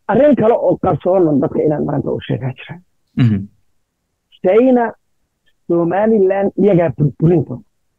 arrin kale oo qarsoonan dadka inaan maanta u sheegaa jira china somaliland iyagaa burburinta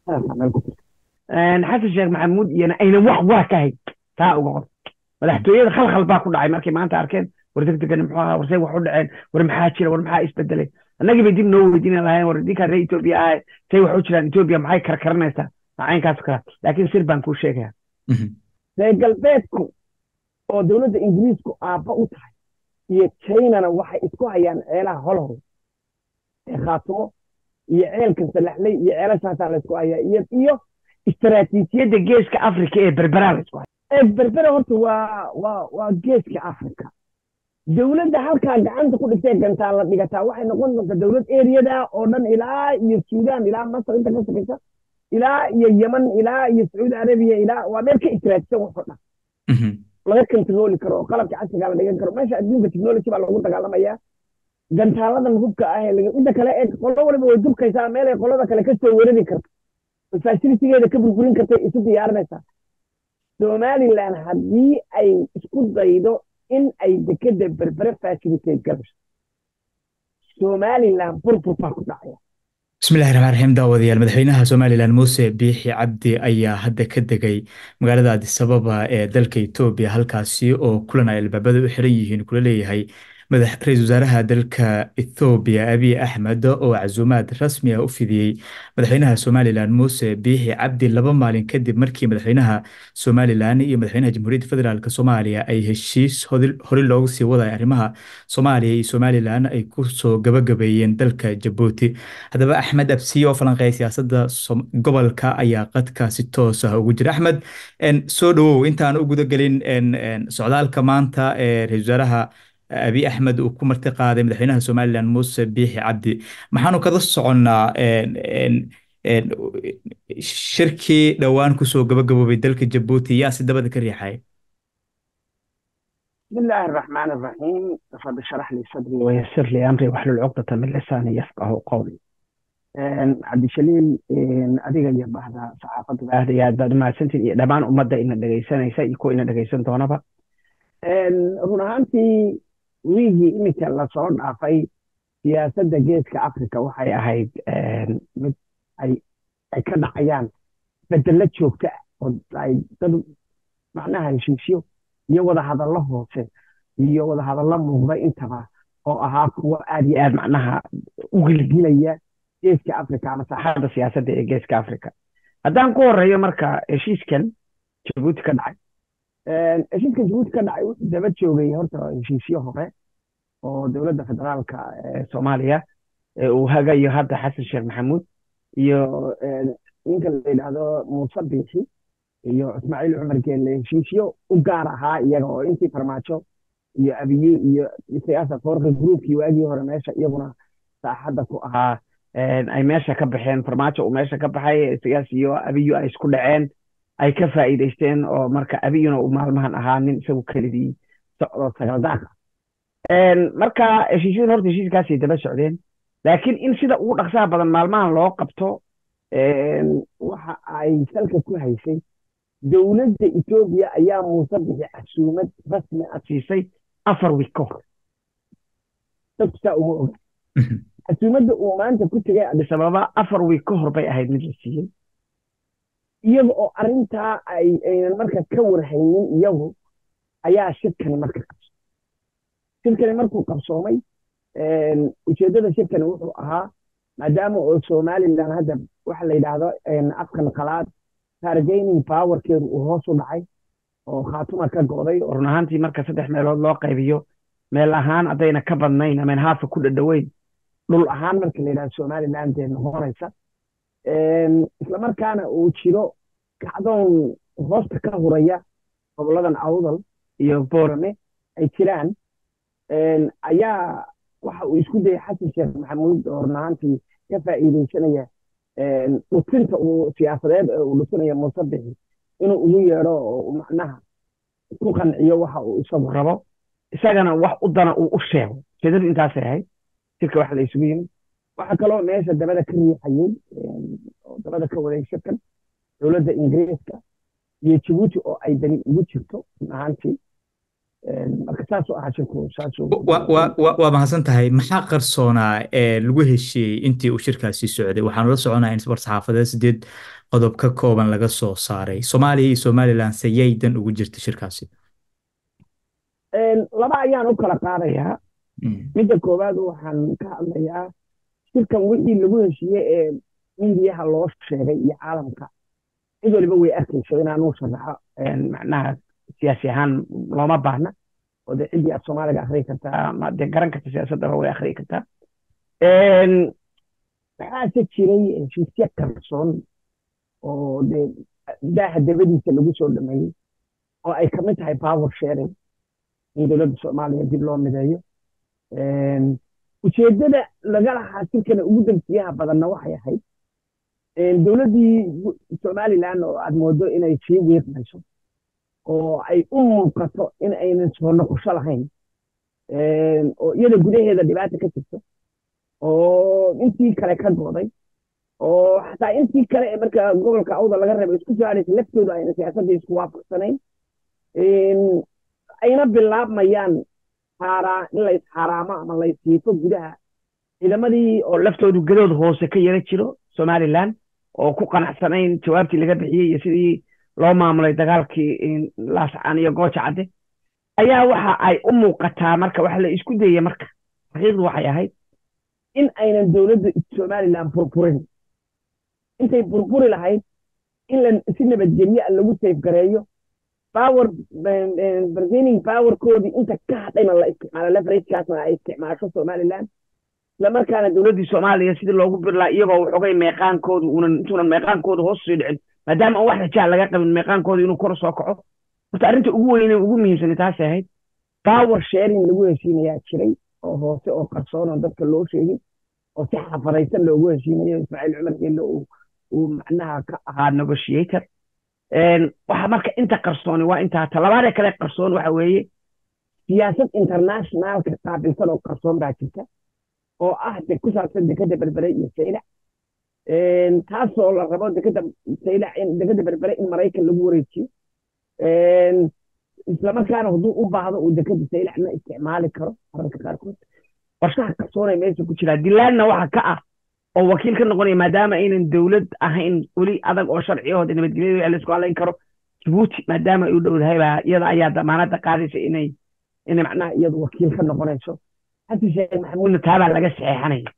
xasan sheekh maxamuud iyana ayna wax waa ka hayn taa uga qor madaxtooyada khalkhal baa ku dhacay markay maanta arkeen war degdegan muxuu ahaa warsay wax u dhaceen war maxaa jira war maxaa isbedelay annagii bay dib noo weydiina lahayn war idinkaa reer etoobiya ahay say wax u jiraan etoobiya maxay karkaranaysaa macaynkaas kala laakiin sir baan kuu sheegaya reer galbeedku oo dowladda ingiriisku aabba u tahay iyo chinana waxay isku hayaan ceelaha holhow ee khaatumo iyo ceelka salaxley iyo ceelashaasaa la isku hayaa iyo iyo istaraatiijiyadda geeska afrika ee berberaa la isku haya ee berbera horta waa waa waa geeska afrika dowladda halkaa gacanta ku dhigtay gantaa la dhigataa waxay noqon doontaa dowlad eriyada oo dhan ilaa iyo suudaan ilaa masar inta ka sokaysa ilaa iyo yeman ilaa iyo sacuudi arabiya ilaa waa meel ka istiraatisan waxoo dhan laga kontarooli karo oo qalabka casriga la dhigan karo meesha adduunka technology baa loogu dagaalamayaa gantaaladan hubka ah inta kale ee qolo waliba way dubkaysaa meel ay qolada kale kasoo weerari karto fasilitigeeda ka burburin kartay isu diyaarinaysaa somaliland haddii ay isku daydo in ay dekeda berbere facilitate galayso somaliland burbur baa ku dhacaya bismillahi raxmaan raxiim daawadayaal madaxweynaha somalilan muuse biixi cabdi ayaa hadda ka degay magaalada adisababa ee dalka etoobiya halkaasi oo kulan ay albaabada u xiran yihiin kula leeyahay ra-iisul wasaaraha dalka ethoobiya abiy axmed oo casuumaad rasmi ah u fidiyey madaxweynaha somalilan muuse biixi cabdi laba maalin kadib markii madaxweynaha somalilan iyo madaxweynaha jamhuuriyadda federaalk soomaaliya ay heshiis hori loogu sii waday arrimaha soomaaliya iyo somalilan ay kusoo gabagabeeyeen dalka jabuuti haddaba axmed absiye oo falanqeeya siyaasadda gobolka ayaa qadka si toos ah ugu jira axmed soo dhawow intaan u gudagelin socdaalka maanta ee ra-isul wasaaraha abiy axmed uu ku marti qaaday madaxweynaha somalilan muuse biixi cabdi maxaanu kada soconnaa shirkii dhowaan kusoo gabagaboobay dalka jabuuti yaa si dabada ka riixay بسم الله الرحمن الرحيم رب اشرح لي صدري ويسر لي امري واحلل عقدة من لساني يفقه قولي عبد الشليل adiga iyo bahda saxaafadda aad iyo aad baad umahadsantiin iyo dhammaan ummadda ina dhegaysanaysa iyo kuwa ina dhegaysan doonaba run ahaantii wiigii iminka lasoo dhaafay siyaasadda geeska africa waxay ahayd mid ay ay ka dhacayaan bedelo joogto ah oo ay dad macnaha heshiisyo iyo wadahadallo hoose iyo wadahadallo muuqda intaba oo ahaa kuwo aad iyo aad macnaha u gilgilaya geeska africa ama saaxadda siyaasadda ee geeska africa haddaan ku horeeyo marka heshiiskan jabuuti ka dhacay heshiiska jabuuti ka dhacay wuxuu daba joogay horta heshiisyo hore oo dowladda federaalka ee soomaaliya uu hagayo hadda xasan sheekh maxamuud iyo ninka la yidhaahdo muuse biixi iyo ismaaciil cumar geelle heshiisyo u gaar ahaa iyaga oo intii farmaajo iyo abiye iyo siyaasa foorka gruubkii waagii hore meesha iyaguna saaxadda ku ahaa ay meesha ka baxeen farmaajo uu meesha ka baxay siyaas iyo abiyo ay isku dhaceen ay ka faa'iidaysteen oo marka abiyuna uu maalmahan ahaa nin isagu kelidii socdo sagaldaaka marka heshiisyadan horta heshiiskaasay daba socdeen laakiin in sida ugu dhaqsaha badan maalmahan loo qabto waxa ay salka ku haysay dowladda etoobiya ayaa muuse bixi casuumad rasmi ah siisay afar wiig ka hor dadku saa uma oga casuumadda uu maanta ku tegay adisababa afar wiig ka hor bay ahayd mid la siiyey iyaga oo arrintaa ay aynan marka ka warhaynin iyagu ayaa shirkani marka qabso shirkani markuu qabsoomay ujeeddada shirkani wuxuu ahaa maadaama oo somalilan hadda waxa la yidhaahdo afkan qalaad targaining powerkeedu uu hoos u dhacay oo khaatuma ka go'day oo run ahaantii marka saddex meelood loo qaybiyo meel ahaan haddayna ka badnayn ameen haafa ku dhadhoweyn dhul ahaan marka la yidhahdo somaliland dee noqonaysa islamarkaana uu jiro kacdoon hoosta ka huraya goboladan awdal iyo boorame ay jiraan ayaa waxa uu isku dayay xasan sheekh maxamuud oo run ahaantii ka faa'iidaysanaya dhutinta uu siyaasadeed ee uu dhutinaya muuse bixi inuu ugu yeedho oo macnaha ku qanciyo waxa uu isagu rabo isagana wax u dana uu u sheego ujeedadu intaasay ahayd shirka waxa la isugu yimid waxaa kaloo meesha dabada ka riixayey oo dabada ka waday shirkan dowladda ingiriiska iyo jabuuti oo ay dani ugu jirto run ahaantii marka saasuu ahaa shirku saasuu waa mahadsan tahay maxaa qarsoonaa ee lagu heshiiyey intii uu shirkaasi socday waxaanu la soconaa in war-saxaafadeed sideed qodob ka kooban laga soo saaray soomaaliya iyo somaliland sayay dan ugu jirta shirkaasi laba ayaan u kala qaadayaa midda koowaad waxaan ka hadlayaa shirkan wixii lagu heshiiyey ee indiyaha loo sheegay iyo caalamka cid waliba way arkayso inaanuu sharaxo macnaha siyaasi ahaan looma baahna oo dee ciddii af soomaaliga akhriyi kartaa ama dee garan karta siyaasaddaba way akhriyi kartaa waxaase jiray heshiisya qarsoon oo dee daaha dabadiisa lagu soo dhameeyey oo ay ka mid tahay power sharing in dowladda soomaaliya dib loo mideeyo ujeeddada laga lahaa shirkana ugu damsiyaha badanna waxay ahayd dowladdii somaliland oo aad moodo inay sii wiiqmayso oo ay u muuqato in aynan soo noqosho lahayn oo iyada gudaheeda dhibaata ka jirto oo intii kale ka gooday oo xataa intii kale ee marka gobolka awda laga reebo isku soo hadhaysa laftooda ayna siyaasadda isku waafaqsanayn ayna bilaabmayaan xaaraa in la isxaaraamo ama la ishiifo gudaha ciidamadii oo laftoodu gadood hoose ka yara jiro somaliland oo ku qanacsanayn jawaabtii laga bixiyey iyo sidii loo maamulay dagaalkii laascaan iyo gooja cadde ayaa waxa ay u muuqataa marka waxa la isku dayey marka xaqiiqdu waxay ahayd in aynan dowladda somaliland burburin intay burburi lahayd in la si nabadgelyo a lagu safgareeyo power bargaining powerkoodii inta ka hadhayna la isticmaalo leveragekaasna ay isticmaasho somaliland islamarkaana dowladdii soomaaliya sidii loogu birlaa iyagoo waxoogay meeqaankoodu unan intuunan meeqaankoodu hoos sii dhicin maadaama aan wax rajaa laga qabin meeqaankooda inuu kor soo kaco horta arrinta ugu weyne ugu muhiimsani taasay ahayd power sharing lagu heshiinayaa jiray oo hoose oo qarsoon oo dadka loo sheegin oo si xafadaysan loogu heshiinayo ismaaciil cumar geelle uu macnaha ka ahaa negotiator waxa marka inta qarsooni waa intaa talabaadee kale qarsoon waxa weeye siyaasad internationalka qaabilsan oo qarsoon baa jirta oo ah de ku saabsan dekada berbere iyo saylac taasoo la rabo dekada saylac in dekada berbere in maraykan lagu wareejiyo islamarkaana hadduu u baahdo uu dekada saylacna isticmaali karo mararka qaarkood qorshaha qarsoonay meesha ku jiraa dilaanna waxa ka ah oo wakiil ka noqonaya maadaama aynan dowlad ahayn weli adag oo sharciyahooda nabadgelyada laisku halayn karo jibuuti maadaama ay u dhowdahay baa iyada ayaa damaanada qaadaysa inay inay macnaha iyadu wakiil ka noqonayso xasan sheekh maxamuudna taabaa laga saxeexanaya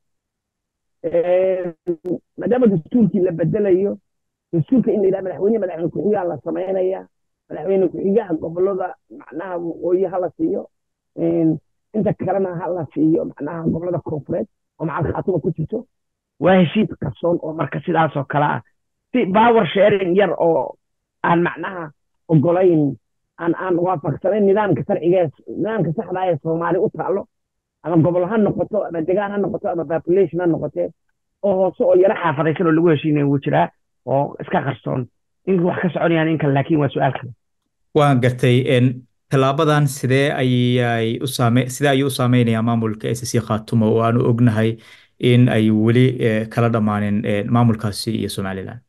maadaama dastuurkii la bedelayo dastuurka in la yidhaha madaxweyne madaxweyne ku-xigaa la samaynaya madaxweyne ku-xigaha gobolada macnaha waqooyi ha la siiyo inta kalena ha la siiyo macnaha gobolada koonfureed oo macal khaatuma ku jirto waa heshiis qarsoon oo marka sidaasoo kale ah si power sharing yar oo aan macnaha ogolayn aan aan waafaqsanayn nidaamka sharciga nidaamka saxda ee soomaali u taalo ama gobol ha noqoto ama degaan ha noqoto ama population ha noqotee oo hoose oo yaro xaafadaysan oo lagu heshiinaya wuu jiraa oo iska qarsoon in wax ka soconayaan in kale laakiin waa su-aal kale waan gartay tallaabadan sidee ayay u saame sidee ayuu u saameynayaa maamulka s c khaatumo oo aanu ognahay in ay weli kala dhammaanin maamulkaasi iyo somaliland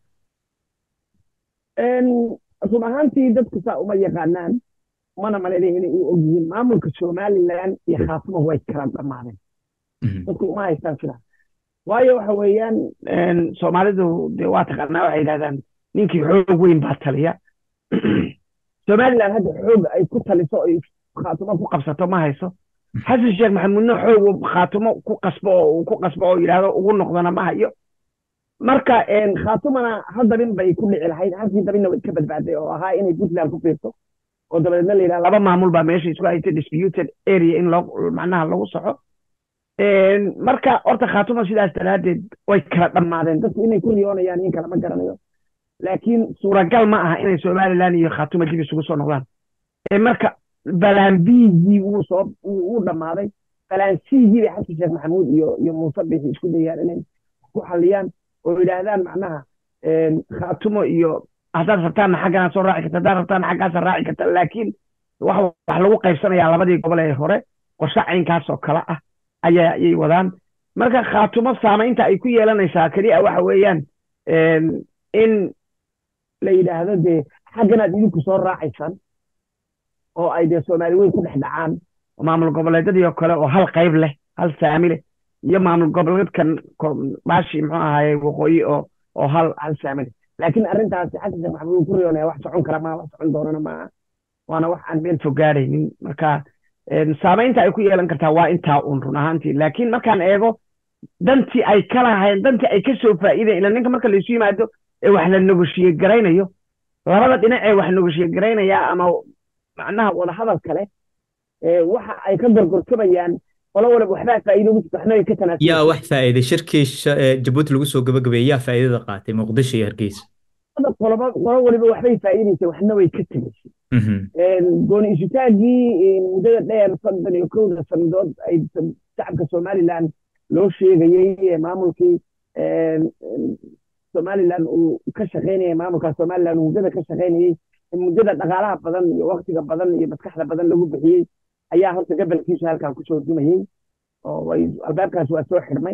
run ahaantii dadku saa uma yaqaanaan mana malaynayo inay u og yihiin maamulka somaliland iyo khaatumo way kala dhammaadeen dadku uma haystaan sidaa waayo waxa weeyaan soomaalidu de waa taqaanaa waxay yidhahdaan ninkii xoog weyn baa taliya somaliland hadda xoog ay ku taliso ay khaatumo ku qabsato ma hayso xasan sheekh maxamuudna xoog khaatumo ku qasbo oo ku qasbo oo yidhaahdo ugu noqdana ma hayo marka khaatumana hal dabin bay ku dhici lahayd halkii dabinna way ka badbaaday oo ahaa inay puntland ku fiirto oo dabadeedna la yidhaha laba maamul baa meesha isku haysta disputed area in loo macnaha lagu soxo marka horta khaatuma sidaas daraaddeed way kala dhammaadeen dadku inay ku riyoonayaan in kalama garanayo laakiin suuragal ma aha inay somaliland iyo khaatuma dib isugu soo noqdaan marka balaan bigii wuu soo wuu dhammaaday balaan cgii bay xasan sheekh maxamuud iyo iyo muuse bixi isku dayaan inay ku xaliyaan oo yidhaahdaan macnaha khaatumo iyo haddaad rabtaanna xaggana soo raaci karta haddaad rabtaanna xaggaasa raaci karta laakiin wax wax lagu qaybsanayaa labadii gobol ee hore qorshe caynkaas oo kale ah ayaa ayay wadaan marka khaatumo saamaynta ay ku yeelanaysaa keliya waxa weeyaan in la yidhaahdo dee xagganaad idinku soo raacaysaan oo ay dee soomaali weyn ku dhex dhacaan maamul goboleedyadii oo kale oo hal qayb leh hal saami leh iyo maamul goboleedkan baashi muxuu ahaye waqooyi oo oo hal hal saami leh laakiin arrintaasi xasan sheekh maxamuud ku riyoonaya wax socon kara maa wax socon doonana maaha waana wax aan meel fog gaadhaynin marka saamaynta ay ku yeelan kartaa waa intaa uun run ahaantii laakiin markaan eego dantii ay ka lahayn dantii ay ka soo faa'iidayn ila ninka marka laysu yimaado ee wax la negoshiye garaynayo labada dhinac ee wax negoshiye garaynaya ama macnaha wadahadal kale waxa ay ka gorgortamayaan qolo waliba waxbaa faa'iido ugu jirta waxna ay ka tanaasul yaa wax faa'iiday shirkii jabuuti lagu soo gabagabeeyey yaa faa'iidada qaatay muqdisho iyo hargeysa qoloba qolo waliba waxbay faa'iidaysay waxna way ka tegaysay gooni isutaagii muddada dheer soddon iyo kowda sannadood ay shacabka somaliland loo sheegayey maamulkii somaliland uu ka shaqaynayay maamulka somaliland uu muddada ka shaqaynayey muddada dhaqaalaha badan iyo waktiga badan iyo maskaxda badan lagu bixiyey ayaa horta gabalkiisu halkan kusoo dumayey oo albaabkaas waa soo xidhmay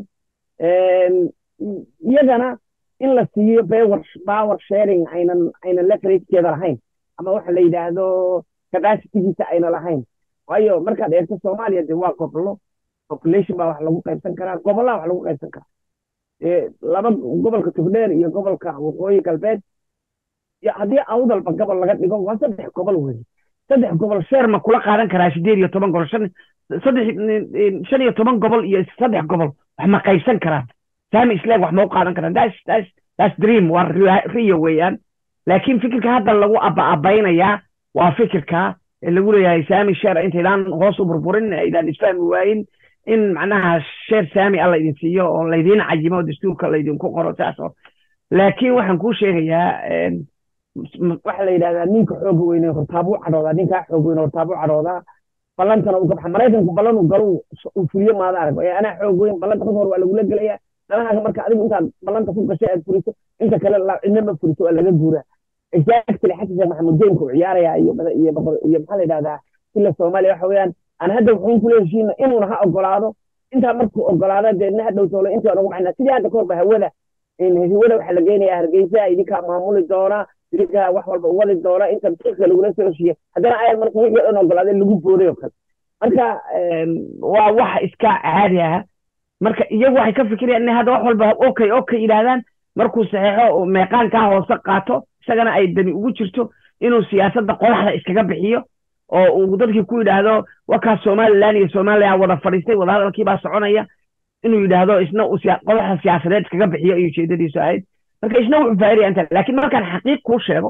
iyagana in la siiyo power sharing aynan aynan leveragekeeda lahayn ama waxa la yidhaahdo capacitygiisa ayna lahayn waayo markaad eegto soomaaliya de waa gobolo population baa wax lagu qaybsan karaa gobollaa wax lagu qaybsan karaa laba gobolka togdheer iyo gobolka waqooyi galbeed haddii awdalba gobol laga dhigo waa saddex gobol wey saddex gobol sheer ma kula qaadan karaa sideed iyo toban gobol shan saddex shan iyo toban gobol iyo saddex gobol wax ma qaybsan karaan saami isleeg wax ma u qaadan karaan das das das dream waa riyo weeyaan laakiin fikirka hadda lagu abba-abaynayaa waa fikirka lagu leeyahay saami sheer intaydaan hoos u burburin aydaan isfahmi waayin in macnaha sheer saami alla idin siiyo oo laydiin cayimo dastuurka laydinku qoro saas oo laakiin waxaan kuu sheegayaa waxa la yidhahdaa ninka xooga weyne hortaabuu cadhoodaa ninkaa xoog weyne hortaabuu cadhoodaa ballantana uu ka baxa maraykanku ballan uu galo uu fuliyo maada arag ee anaa xoog weyn ballanta ka hor waa lagula gelayaa danahaaga marka adigu intaad ballanta ku gashay aad furiso inta kale cidna ma furiso waa laga guuraa exactly xasan sheekh maxamuud deynka uu ciyaaraya iyo iyo iyo maxaa la yidhahdaa ila soomaaliya waxa weeyaan aan hadda wuxuun kula heshiina inuuna ha ogolaado intaa markuu ogolaado deedna ha dhow toolo intii aan ugu baxnaa sidii hadda kahorba hawada hawada waxaa la geenayaa hargeysa idinkaa maamuli doona idinkaa wax walba u wadi doona inta daqiiqa lagula soo heshiiya haddana ayad marka wixii dhan ogolaada lagu booday oo kale marka waa wax iska caadi ah marka iyagu waxay ka fikirayaan inay hadda wax walba okay okay yidhaahdaan markuu saxeexo meeqaankaa hoose qaato isagana ay dani ugu jirto inuu siyaasadda qodaxda iskaga bixiyo oo uu dadkii ku yidhaahdo wakaa somaliland iyo somaliya wada fadhiistay wadahadalkii baa soconaya inuu yidhaahdo isna uu qodaxda siyaasadeed iskaga bixiyo ayuu ujeedadiisu ahayd marka isna wuxuu faa'idaya inta laakiin markaan xaqiiq kuu sheego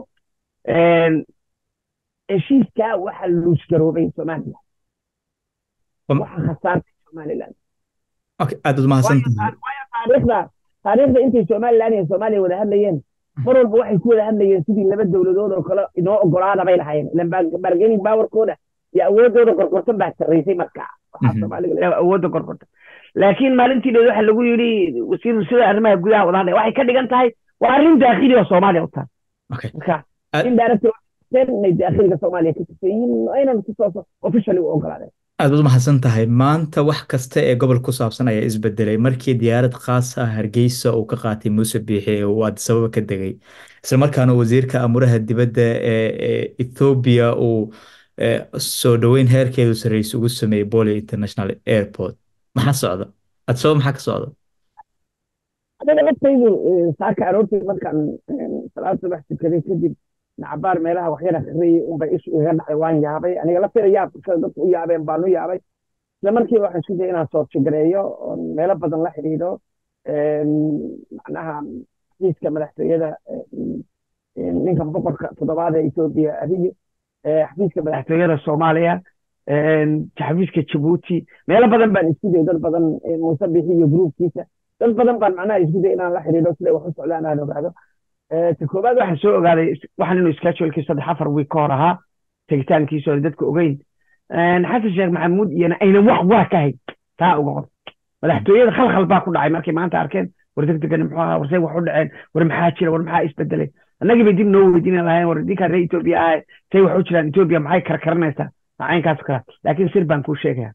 heshiiskaa waxa luusgaroobay somaliland waxa khasaartay somaliland aad ud mahadsantahay taariikhda taariikhda intay somaliland iyo soomaaliya wada hadlayeen mar walba waxay ku wada hadlayeen sidii laba dowladood oo kale inoo ogolaada bay lahaayeen ilan bargaining powerkooda iyo awoodooda gorgortan baa sarraysay markaa waxaa soomaaliga awoodda gorgortan laakiin maalintii dheed waxa lagu yidhi wasiir sida arrimaha gudaha wada hadlaya waxay ka dhigan tahay waa arrin daakhili oo soomaaliya u tahay marka in director inay daakhiliga soomaaliya ka tusayyiin aynan si tooso officially u ogolaadeen aad baad umahadsan tahay maanta wax kasta ee gobol ku saabsan ayaa isbedelay markii diyaarad khaas ah hargeysa uu ka qaatay muuse biixi ee uu addisababa ka degay isla markaana wasiirka amuraha dibadda ee ethoobiya uu soo dhoweyn heerkeedu sarreys ugu sameeyey boli international airport maxaa socda addisababa maxaa ka socda aniga laftaydu saaka aroortii markaan salaad subax tukaday kadib nacabaar meelaha waxyar akhriyey unbay ishu igaga dhacday waan yaabay aniga laftayda yaab sida dadku u yaabeen baan u yaabay isla markiiba waxaan isku dayay inaan soortigareeyo oon meelo badan la xidhiidho macnaha xafiiska madaxtooyada ninkan boqorka toddobaad ee etoobiya abiyo xafiiska madaxtooyada soomaaliya xafiiska jabuuti meelo badan baan isku dayay dad badan muuse bixi iyo gruubkiisa dad badan baan macnaha isku dayay inaan la xidhiidho siday wax u socdaan aan ogaado ta koobaad waxaan soo ogaaday waxaan inuu schedulekii saddex afar wiik ka hor ahaa tegitaankiisu aan dadka ogeyn xasan sheekh maxamuud iyana aynan wax waa ka hayn taa uga qor madaxtooyada khalkhal baa ku dhacay markay maanta arkeen war degdegani muxuu ahaa warsay wax u dhaceen war maxaa jira war maxaa isbedelay annagii bay dib noo weydiin lahayn war idinkaa reer etoobiya ahay say wax u jiraan etoobiya maxay karkaranaysaa macaynkaas kala laakiin sir baan kuu sheegaya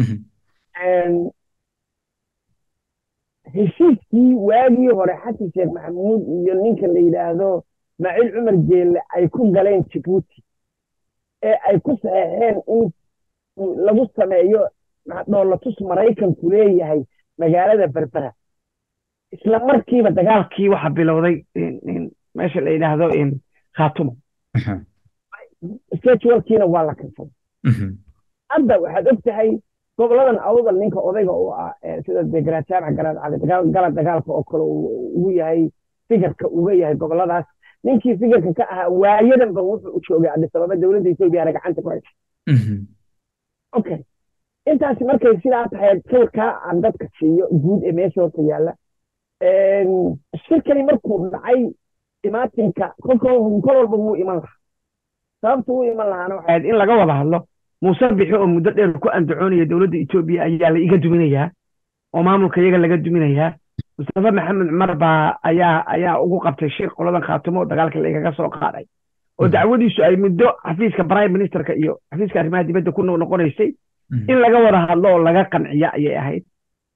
heshiiskii waagii hore xasan sheekh maxamuud iyo ninka la yidhaahdo ismaaciil cumar jeelle ay ku galeen jibuuti ee ay ku saxeexeen in lagu sameeyo dhoolatus maraykanku leeyahay magaalada berbera isla markiiba dagaalkii waxa bilowday meesha la yidhaahdo khaatumo schedulkiina waa la kansaday hadda waxaad og tahay goboladan awdal ninka odayga u ah sida dee garaad jaamac garaad cali gala dagaalka oo kale ugu yahay figarka uga yahay goboladaas ninkii figarka ka ahaa waayadanba wuxuu u joogay adisababa dowladda etoobiya gacanta ku haysa okay intaasi markay sidaa tahay sawirkaa aan dadka siiyo guud ee meesha horta yaalla shirkani markuu dhacay imaatinka kol walba wuu iman lahaa sababta wuu iman lahaana waxay ahayd in laga wada hadlo muuse bixi oo muddo dheer ku andacoonaya dowladda etoobiya ayaa la iga duminayaa oo maamulka iyaga laga duminayaa mustafa maxamed cumar baa ayaa ayaa ugu qabtay shir qoladan khaatumo dagaalka laigaga soo qaaday oo dacwadiisu ay muddo xafiiska prime ministerka iyo xafiiska arrimaha dibadda ku noqonaysay in laga wada hadlo oo laga qanciya ayay ahayd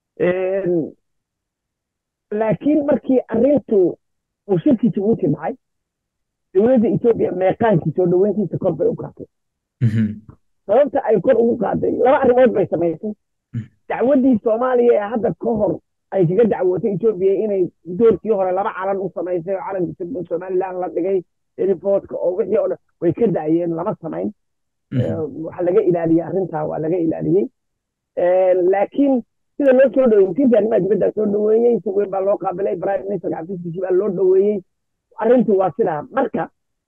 laakiin markii arrintu uu shirkii jabuuti dhacay dowladda etoobiya meeqaankii soo dhoweyntiisa kor bay u qaatay sababta ay kor ugu qaaday laba arrimood bay samaysay dacwaddii soomaaliya ee hadda ka hor ay kaga dacwootay etoobiya inay doorkii hore laba calan u samaysay oo calanka somaliland la dhigay riboodka oo wixii oo dhan way ka da'yeen lama samayn waxa laga ilaaliyey arrintaa waa laga ilaaliyey laakiin sida loo soo dhaweeyey wasiirka arrimaha dibadda soo dhaweeyey si weyn baa loo qaabilay prime minister xafiiskiisii baa loo dhaweeyey arrintu waa sidaa marka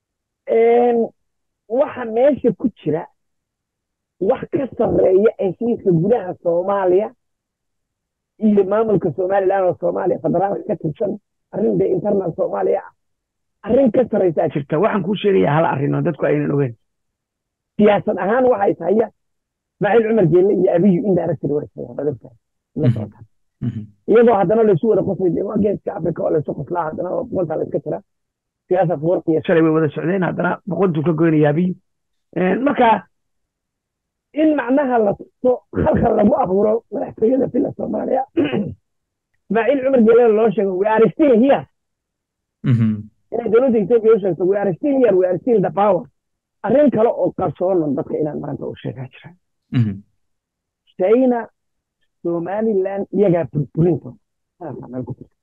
waxa meesha ku jira wax ka sarreeya heshiiska gudaha soomaaliya iyo maamulka somaliland oo soomaaliya federaalka ka tirsan arrin dee internal soomaaliya ah arrin ka sarreysaa jirta waxaan kuu sheegayaa hal arrin oo dadku aynan ogeyn siyaasad ahaan waxay tahay ismaaciil cumar geelle iyo abiyu indirectly warsaya badabtahay la socotaan iyagoo haddana laysu wada qosay dee waa geeska africa oo laysu qoslaa haddana boqoltaa la iska jira siyaasa fuwarqiya shalay way wada socdeen haddana boqoltuu ka goynaya abiyu marka in macnaha la tuso khalkhal lagu abuuro madaxtooyada fila soomaaliya ismaaciil cumar geelle loo sheego we are still here inay dowladda etoobiya u sheegto we are still here we are still the power arrin kale oo qarsoonan dadka inaan maanta u sheegaa jira china somaliland iyagaa burburinta meel ku jirta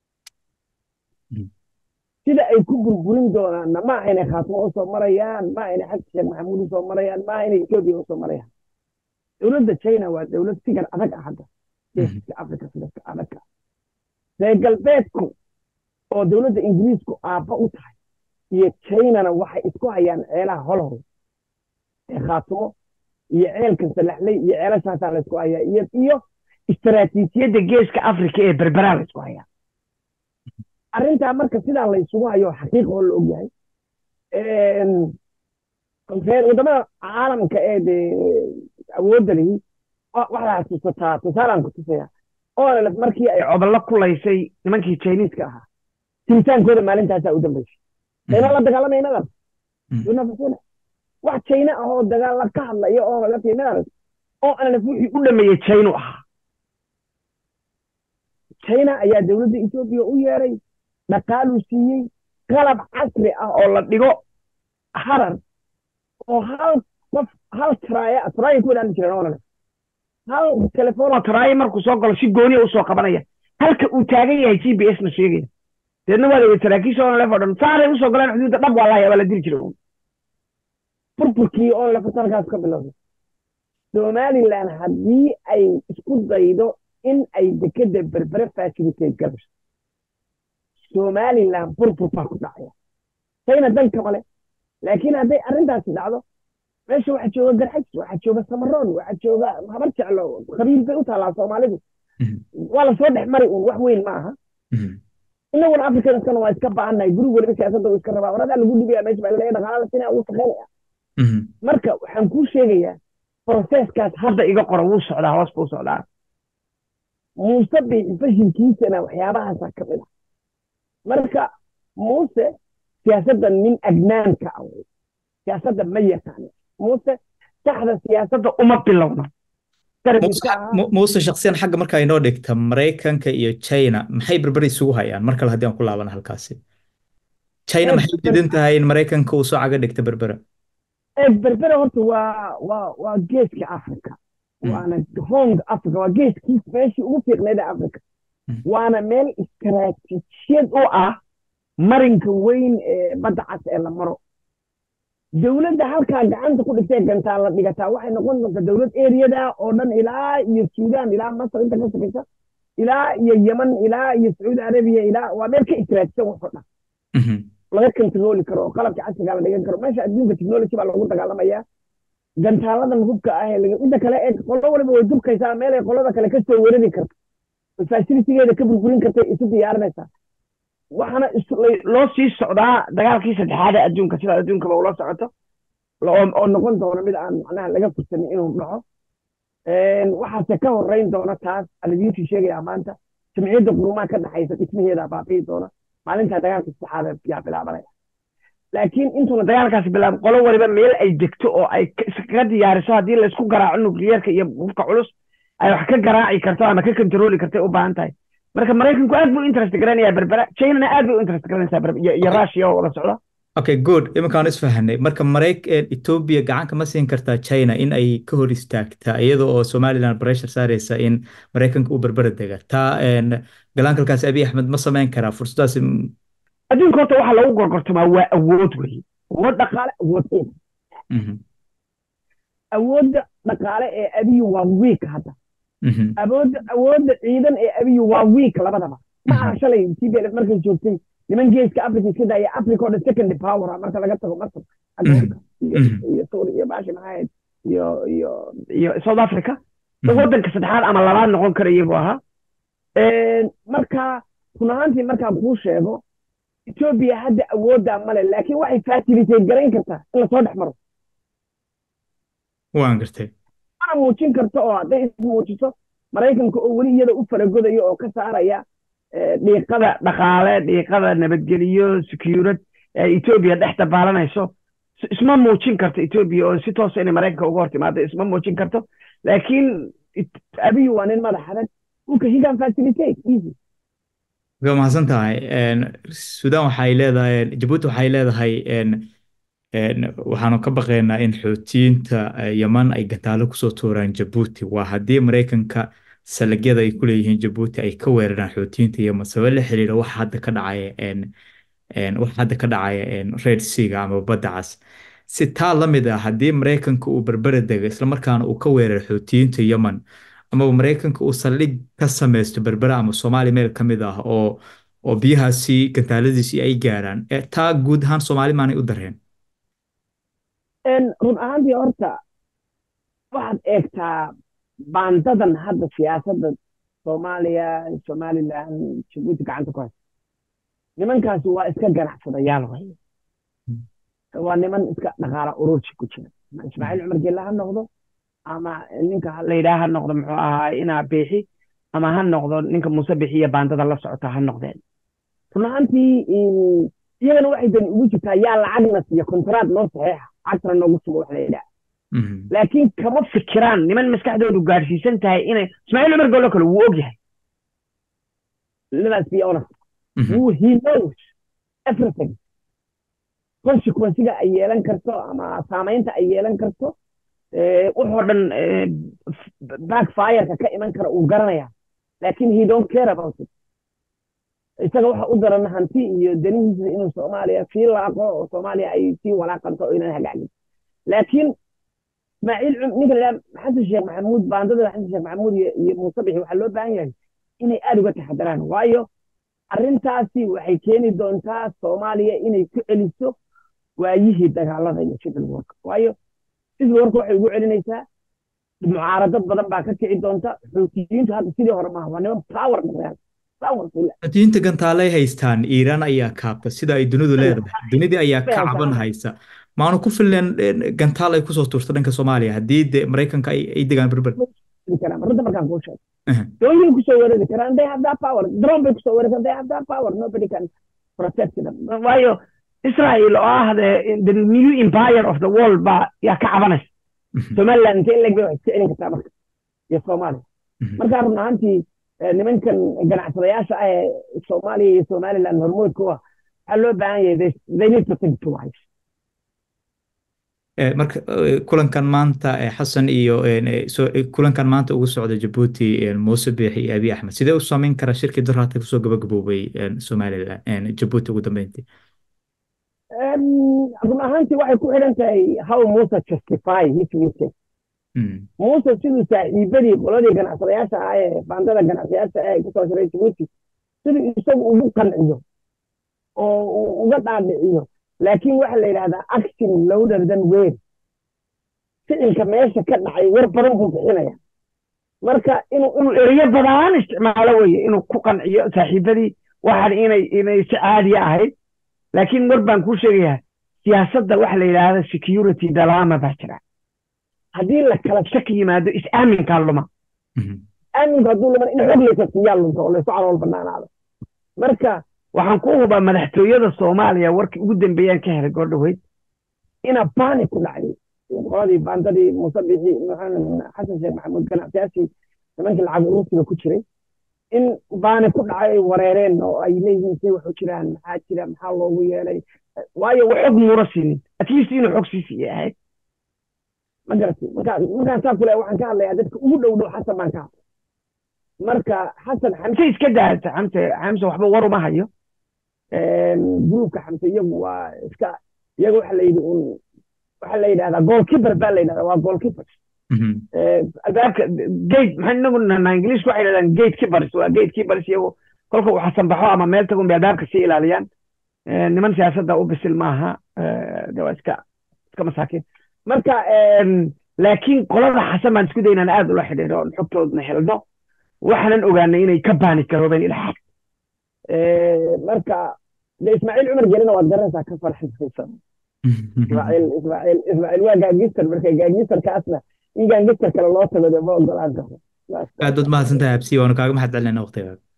sida ay ku burburin doonaanna ma aha inay khaatimo usoo marayaan ma aha inay xasan sheekh maxamuud usoo marayaan ma aha inay etoobiya usoo marayaan dowladda china waa dowlad sigar adag ah hadda geeska africa sigarka adagka reer galbeedku oo dowladda ingiriisku aabba u tahay iyo chinana waxay isku hayaan ceelaha holhol ee khaatimo iyo ceelka salaxley iyo ceelashaasaa laysku hayaa iyo iyo istaraatiijiyadda geeska africa ee berberaa laysku hayaa arrintaa marka sidaa laysugu hayo xaqiiq oo la ogyahay waddamada caalamka ee dee awoodda lihi waxaa tusataa tusaalaan ku tusaya onlf markii ay coballo kulaysay nimankii chiniiska ahaa tiritaankooda maalintaasaa u dambaysay china la dagaalamaynadan dunafasina wax china ah oo dagaalla ka hadlaya onlf iyo midaras onlf wixii u dhameeyey china ahaa china ayaa dowladda etoobiya u yeeray dhaqaaluu siiyey qalab casri ah oo la dhigo harar oo hal qof hal taraaya taraaya ku wadaan jireen onlf hal telefoon oo taraaya markuu soo galo si gooniya usoo qabanaya halka uu taagan yahay g b s na sheegaya deedna waa dawey saraakiisha onlf oo dhan saaray usoo galeen xuduudda dhab waa laaya waa la diri jiray burburkii onlf halkaas ka bilowday somaliland haddii ay isku daydo in ay dekeda berbere facilitate galayso somaliland burbur baa ku dhacaya china danka male laakiin hadday arrintaasi dhacdo meesha waxaa jooga garxajis waxaa jooga samaroon waxaa jooga habar jeclo qabiil bay u taallaa soomaalidu waa lasoo dhex mari uun wax weyn ma aha inaguna afrikadaskana waa iska ba'annahay guri weliba siyaasadda uu iska rabaa waradaa lagu dhibaya meesha baa laga dhaqaala la sinaya wuu shaqaynaya marka waxaan kuu sheegayaa proseskaas hadda iga qora wuu socdaa hoos buu socdaa muuse bixi fashilkiisana waxyaabahaasa ka mid ah marka muuse siyaasadda nin agnaanka ah wey siyaasadda ma yaqaano muuse saxda siyaasadda uma bilowna muuse shaksiyan xagga markaa inoo dhigta maraykanka iyo china maxay berber isugu hayaan mar kale haddii aan ku laabana halkaasi china maxay diidan tahay in maraykanka uu soo caga dhigta berbera berbera horta waa waa waa geeska africa waana hong africa waa geeskii meeshii ugu fiiqneyd ee africa waana meel istaraatiijiyad u ah marinka weyn ee badda cas ee la maro dowladda halkaa gacanta ku dhigtay gantaa la dhigataa waxay noqon doontaa dowlad eriyada oo dhan ilaa iyo suudaan ilaa masar inta ka shaqaysa ilaa iyo yeman ilaa iyo sacuudi arabiya ilaa waa meel ka istiraatiisan waxoo dhan laga kontarooli karo oo qalabka casriga la dhigan karo meesha adduunka technology baa loogu dagaalamayaa gantaaladan hubka ah inta kale ee qolo waliba way dubkaysaa meel ay qolada kale kasoo weerari karto fasilitigeeda ka burburin kartay isu diyaarinaysaa waxaana loo sii socdaa dagaalkii saddexaad ee adduunka sida adduunkaba ula socoto oo noqon doona mid aan macnaha laga fursanin inuu dhaco waxaase ka horeyn doona taas alidiintii sheegayaa maanta jamciyadda qurumaha ka dhaxaysa dhismaheeda baabi'i doona maalintaa dagaalka saddexaad yaa bilaabanaya laakiin intuuna dagaalkaasi bilaab qolo waliba meel ay degto oo ay kaga diyaariso haddii laysku garaaco nukliyeerka iyo hubka culus ay wax ka garaaci karto ama ka kontarooli kartay u baahan tahay marka maraykanku aad buu interest garanayaa berbera chinana aad bay u interest garanaysaa iyo russia oo wada socda okay good iminkaan isfahanay marka marayk etoobiya gacanka ma siin kartaa china in ay ka hor istaagtaa iyada oo somaliland pressure saaraysa in maraykanka uu berbera dega taa galaankaalkaasi abiy axmed ma samayn karaa fursadaasi adduunka horta waxaa lagu gorgortamaa waa awood wey awood dhaqaale awood ciidan awoodda dhaqaale ee abiyu waa wiik hadda awoodda awoodda ciidan ee abiyu waa wiik labadaba ma aha shalay tblf markay joogtay niman geeska africa iska daaya africa oo dhan second power marka laga tago masar iyo suuri iyo baashi maxaahayd iyo iyo iyo south africa waddanka saddexaad ama labaad noqon karaya buu ahaa marka run ahaantii markaan kuu sheego etoobiya hadda awooddaa male laakiin waxay facilitate garayn kartaa in lasoo dhex maro waan gartay mana muujin karto oo hadday ismuujiso maraykanka oo weli iyada u faragodayo oo ka saaraya dhiiqada dhaqaale dhiiqada nabadgeliyo securad ee etoobiya dhex dabaalanayso isma muujin karto etoobiya oo si toosa inay maraykanka uga hor timaado isma muujin karto laakiin abiy waa nin madax adag dhulka higan facilitate easy waa mahadsan tahay sudan waxay leedahay jabuuti waxay leedahay waxaanu ka baqaynaa in xoutiyiinta yaman ay gantaalo kusoo tuuraan jabuuti waa haddii maraykanka salagyada ay ku leeyihiin jabuuti ay ka weeraraan xoutiyiinta yaman sabab la xiriira waxa hadda ka dhacaya waxa hadda ka dhacaya red seaga ama badda cas si taa la mid ah haddii maraykanka uu berbera dego islamarkaana uu ka weeraro xoutiyiinta yaman amaba maraykanka uu saldhig ka samaysto berbera ama soomaaliya meel ka mid ah oo oo biyahaasi gantaaladiisii ay gaaraan taa guud ahaan soomaali maanay u dareen run ahaantii horta waxaad eegtaa baandadan hadda siyaasadda soomaaliya somaliland jabuuti gacanta ku haysa nimankaasi waa iska ganacsadayaal way waa niman iska dhaqaala urursi ku jira ama ismaaciil cumar geella ha noqdo ama ninka la yidhaha ha noqdo muxuu ahaa inaa biixi ama ha noqdo ninka muuse bixiya baandada la socota ha noqdeen run ahaantii iyagana waxay dani ugu jirtaa yaa lacagna siiya kontraad noo saxiixa cagtana noogu sugo wax la yidhaha laakiin kama fikiraan niman maskaxdoodu gaadhsiisan tahay inay ismaaciil cumar geello kale wuu og yahay let's be honest wuu he knows everything consequencega ay yeelan karto ama saamaynta ay yeelan karto wuxoo dhan backfireka ka iman kara uu garanaya laakiin he don't care about it isaga waxa u daran hanti iyo danihiisa inuu soomaaliya sii laaqo oo soomaaliya ay sii walaaqanto oo inaan hagaagin laakiin ismaaciil ninka la xasan sheekh maxamuud baandada xasan sheekh maxamuud iyo muuse bixi waxaa loo baahan yahay inay aada uga taxadaraan waayo arrintaasi waxay keeni doontaa soomaaliya inay ku celiso waayihii dagaalada iyo civil work waayo civil work waxay ugu celinaysaa mucaaradad badan baa ka kici doonta xuutiyiintu hadda sidii hore maaha waa niman power noqdeen xuutiyiinta gantaalay haystaan iiraan ayaa kaabta sida ay dunidu leedahay dunidii ayaa ka caban haysa maanu ku filneen gantaal ay kusoo tuurto dhanka soomaaliya haddii de maraykanka ay degaan berber runta markaan kuu sheego dooyin kusoo weerari karaan they have that power drone bay kusoo weerari karaan they have that power nobody can protect them waayo israel oo ah the new empire of the world baa yaa ka cabanaysa somaliland intee leg bay wax iska celin kartaa marka iyo soomaaliya markaa run ahaantii nimankan ganacsadayaasha ah ee soomaaliya iyo somaliland hormoodka u ah waxaa loo baahan yahay they need to think twice marka kulankan maanta xasan iyo kulankan maanta ugu socda jabuuti muuse biixi iyo abiy axmed sidee u saameyn karaa shirkii daraata kusoo gabagaboobay somalilan jabuuti ugu dambeyntii run ahaantii waxay ku xidhan tahay how muuse justify his mistake muuse siduu saaxiibadii qoladii ganacsadayaasha ah ee baandada ganacsadayaasha ah ee kusoo shiray jabuuti siduu isagu ugu qanciyo oo uga dhaadhiciyo laakiin waxa la yidhahdaa action louder than word ficilka meesha ka dhacay war badan buu bixinaya marka inuu inuu ereyo badan isticmaalo weye inuu ku qanciyo saaxiibadii waxaan inay inay si caadiya ahayd laakiin war baan kuu sheegayaa siyaasadda waxa la yidhaahda security dalaama baa jira haddii la kala shaki yimaado is-aaminkaa luma aaminku hadduu luman in xog laysa siiyaa lunto oo laysu calool banaanaado marka waxaan ku hubaa madaxtooyada soomaaliya warkii ugu dambeeyaan ka helay goordhaweyd ina baani ku dhacday qoladii baandadii muuse bixi xasan sheekh maxamuud ganacsiyaashii nimankii lacag urusiga ku jiray in baani ku dhacay ay wareereen oo ay leeyihiin say waxu jiraan maxaa jira maxaa loogu yeelay waayo xog muuna siinin at least inuu xog sii siiyay ahayd ma garati markaa markaan saa kule waxaan ka hadlayaa dadka ugu dhow dhow xasan baan ka hadlay marka xasan xamse iska daata xamse xamse waxba war uma hayo gruubka xamse iyagu waa iska iyaga waxa la yidhi un waxa la yidhahdaa goalkeeper baa la yidhahdaa waa goalkeeper albaabka gate maxaa inagu nanaa ingiliishku waxay yidhahdaan gate keepers waa gate keepers iyagu kolka uu xasan baxo ama meel tagun bay albaabka sii ilaaliyaan niman siyaasadda u bisil maaha de waa iska iska masaakiin marka laakiin qolada xasan baan isku day inaan aad ula xidhiidho oon xogtoodna helno waxaanan ogaanay inay ka baani garoobeen ilaa xad marka de ismaaciil cumar gelina waad garanaysaa ka farxisaysan ismaaciil ismaaciil ismaaciil waa gaangister marka gaangisterkaasna in gaangister kale loo tago de ma ogolaan karo aad baad mahadsantahay absi waanu kaaga mahad celinayna waqtigaaga